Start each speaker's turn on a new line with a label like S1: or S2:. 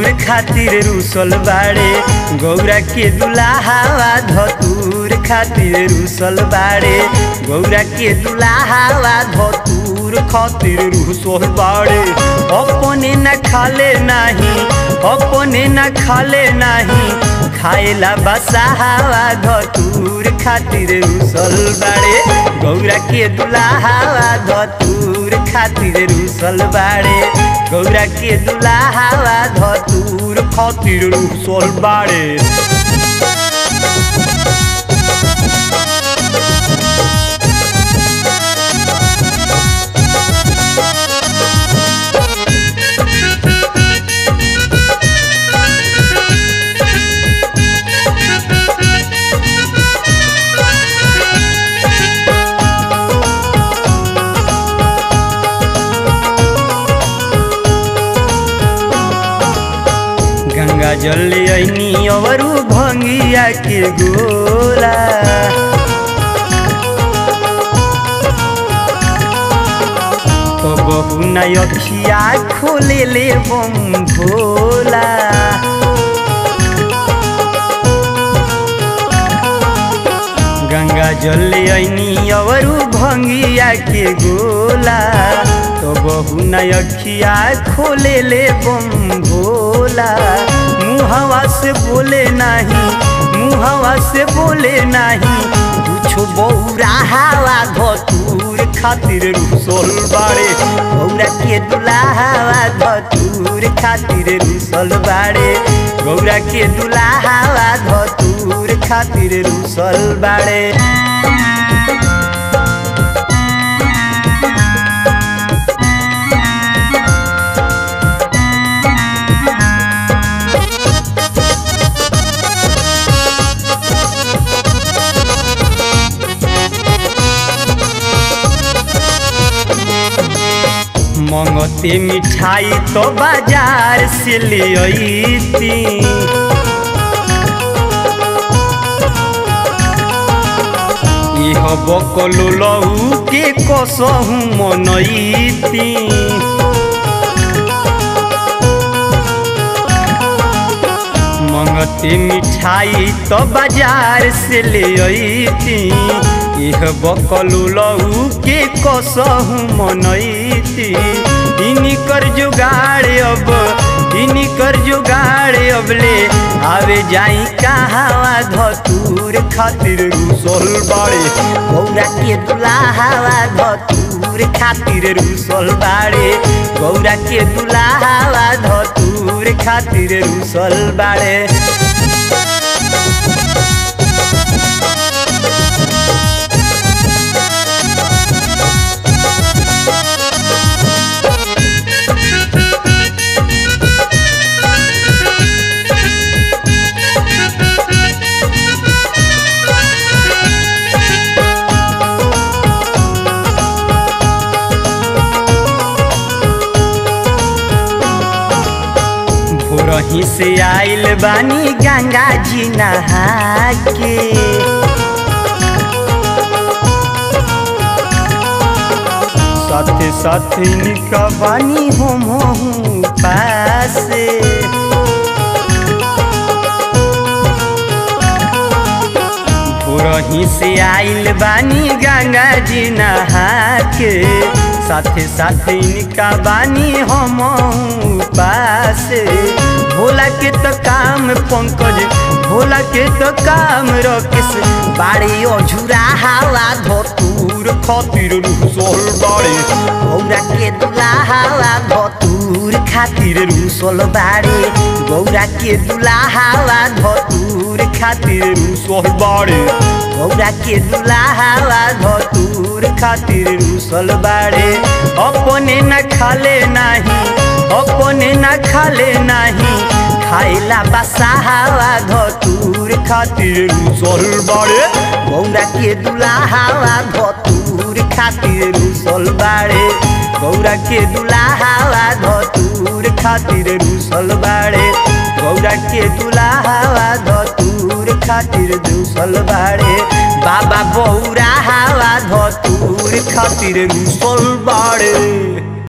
S1: धतूर खातिर रुसल बाड़े गौरा के दुलाहावा धतूर खातिर रुसल बाड़े गौरा के दुलाहावा धतूर खातिर रुसल बाड़े अपने न खाले नाही अपने न खाले नाही खाएला बसाहावा धतूर खातिर रुसल बाड़े गौरा के दुलाहावा धतूर खातिर रुसल बाड़े गौरा के दुलाहावा धतूर खातिर रुसल बाड़े गंगा जल ऐनी अवरु भंगिया के गोला बहु नय अखिया खोले ले बम भोला गंगा जल ऐनी अवरु भंगिया के गोला तो बहु नयखिया खोले ले बम भोला मुहवा से बोले नहीं मुहवा से बोले नहीं कुछ बौरा हवा धतूर खातिर रुसल बाड़े गौरा के दुलाहावा धतूर खातिर रुसल बाड़े गौरा के दुलाहावा धतूर खातिर रुसल बाड़े मंगते मिठाई तो बाजार से ले अईती इह बकलो लहू के कसहू मनईती मंगते मिठाई तो बाजार से ले अईती इह बकलो लहू के कसहू मनईती इनी कर जुगाड़ अब इनी कर जुगाड़ अब ले आवे जाई कहावा धतूर खातिर रुसल बाड़े गौरा के दुलाहावा धतूर खातिर रुसल बाड़े गौरा के दुलाहावा धतूर खातिर रुसल बाड़े भोरही से आइल बानी गंगा जी नहा के साथे साथे निका बानी हम हूँ पासे भोरही से आइल बानी गंगा जी नहा के साथे साथे इनका बानी हम पास भोला के तो काम पंकज भोला के तो काम रकेश बाड़ी अझुरा हवा धतूर खातिर रुसल बाड़ी गौरा के दुला हवा धतूर खातिर रुसल बाड़ी गौरा के दुला हवा धतूर खातिर रुसल बाड़ी गौरा के दुला हवा धतूर खातिर रुसल बाड़े अपने न खाले नाही अपने न खाले नाही खाइला बसाहावा धतूर खातिर रुसल बाड़े गौरा के दुलाहावा धतूर खातिर रुसल बाड़े गौरा के दुलाहावा धतूर खातिर रुसल बाड़े गौरा के दुलाहावा धतूर खातिर रुसल बाड़े बाबा बौरा हवा धतूर खातिर रुसल बाड़े